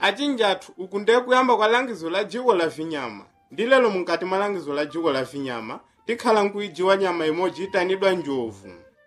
achinjathu uku ndiye kuyamba kwa langizo la dziko la vinyama ndi lero mukati mwa langizo la dziko la vinyama tikhala nkuijiwa nyama imodzi itanidwa njovu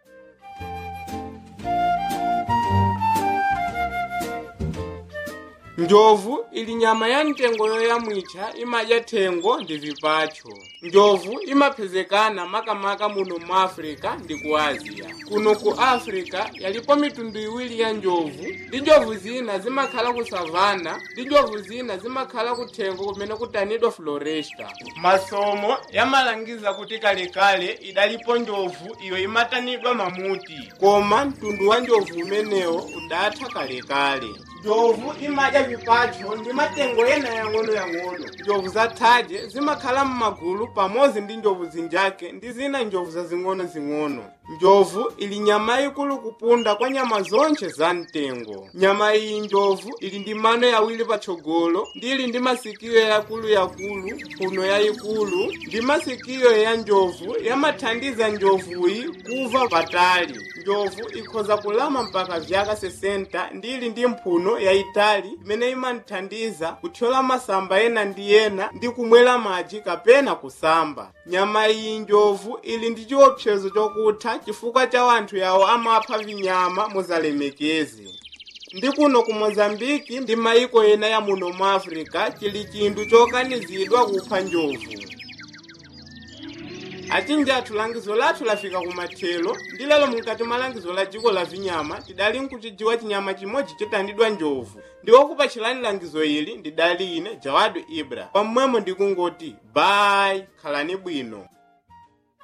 njovu ili nyama ya mtengo yoyamwitcha imadya thengo ndi vipacho njovu imaphezekana makamaka muno mu africa ndi ku asia kuno ku africa yalipo mitundu iwiri ya njovu ndi njovu zina zimakhala ku savana ndi njovu zina zimakhala ku thengo kumene kutanidwa floresta masomo yamalangiza kuti kalekale idalipo njovu iyo imatanidwa mamuti koma mtundu wa njovu umenewo udatha kalekale njovu imadya vipacho ndi matengo ena yang'ono-yang'ono njovu zathaje zimakhala m'magulu pamodzi ndi njovu zinjake ndi zina njovu zazing'ono-zing'ono njovu ili nyama ikulu kupunda kwa nyama zonse za mtengo nyama iyi njovu ili ndi mano yawiri patsogolo ndi ili ndi masikiyo yakulu-yakulu kuno yayikulu ndi masikiyo ya njovu yamathandiza njovuyi kuva patali njovu ikhoza kulama mpaka vyaka 60 ndi ili ndi mphuno yayitali imene imanthandiza kuthyola masamba ena ndi ena ndi kumwera madzi kapena kusamba nyama iyi njovu ili ndi chiopsezo chokutha chifukwa cha wanthu yawo amapha vinyama muzalemekezi ndi kuno ku mozambiki ndi mayiko ena ya muno mu africa chili chinthu chokanizidwa kupha njovu achinjathu langizo lathu lafika kumathelo ndi lero mukati mwa langizo la dziko la vinyama tidali nkuchidziwa chinyama chimodzi chotandidwa njovu ndi okupachirani langizo ili ndidali ine jawadu ibra pamwemo ndikungoti bayi khalani bwino